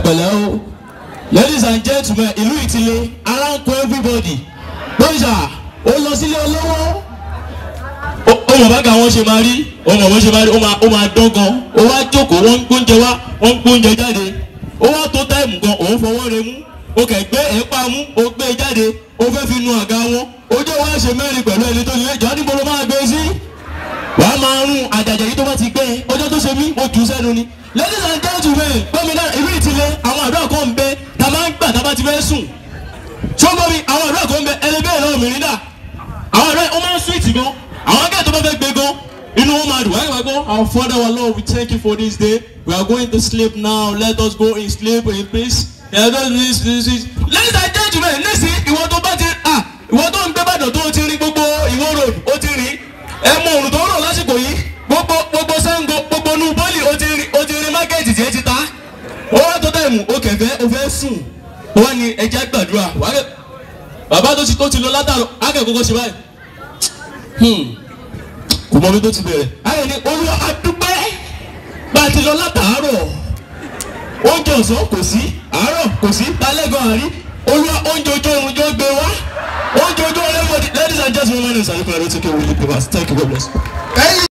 pẹ̀lẹ́ o ladies and gentlemen ìlú ìtìlẹ aránkó everybody bóyá ó lọ sílé olówó ó mọ̀ bá ga wọn ṣe máa rí ó mọ̀ bó ṣe máa rí ó máa ó máa dán gan ó wá jókòó wọ́n ń gbóúnjẹ wá wọ́n ń gbóúnjẹ jáde ó wá tó táìmù gan òun fọwọ́ rẹ mú ó kẹ̀ gbé ẹ̀pá mú ó gbé e jáde ó fẹ́ fi nu àga wọn ojú wa ṣe mẹ́rin pẹ̀lú ẹni tó nílé ìjọ níbo ló máa gbé sí wàá máa rún àjàjà yìí tó bá ti gbé e ọjọ́ tó ṣe mí ó jù sẹ́nu ni ladies and gentlemen gómìnà ìlú ìtìlẹ àwọn àdúrà kan ń bẹ tá a máa ń gbà tá a bá ti fẹ́ sùn ṣọ́gbọ́n mi àwọn àdúrà kan ń bẹ ẹlẹ́bẹ̀ẹ́ náà mìíràn dà àwọn àdúrà ó máa ń sweet gan àwọn akẹ́kọ̀ọ́ tó bá fẹ́ gbé gan inú wọn máa dùn wáyé wá gbọ́ our father our lord we thank you for this day we are going to sleep now let us go in sleep in peace ladies and gentlemen nísìn ìwọ tó bá ti ah ìwọ tó ń gbé bàdàn tó ti rí gbogbo ìwọ road ó ti rí ẹ mọ òrùn tó ń rọ̀ lásìkò yìí gbogbo gbogbo sango gbogbo nu bọ́ọ̀lì ó ti rí ó ti rí mákẹ́ẹ̀tì tí ẹ ti ta ó wá tó tẹ̀mù ó kẹ̀fẹ́ ó fẹ́ sùn ó wá ní ẹja gbàdúrà wàá bàbá tó ti tó ti lọ látàrọ akẹ́kọ̀ọ́ ṣe báyìí kò mọ bí tó ti bẹ̀rẹ̀ ayọ̀ ni olúwa adúpẹ́ bá a ti lọ látàárọ̀ oúnjẹ ọ̀sán kò sí àárọ̀ kò sí talẹ́gàn àrí olúwa oúnjẹ ojú oorun jọ gbé wá oúnjẹ ojú oorun ladies and gentlemen my name is ayọ̀kọ̀ ẹ̀rọ tí kò wọlé pé wá thank you God bless.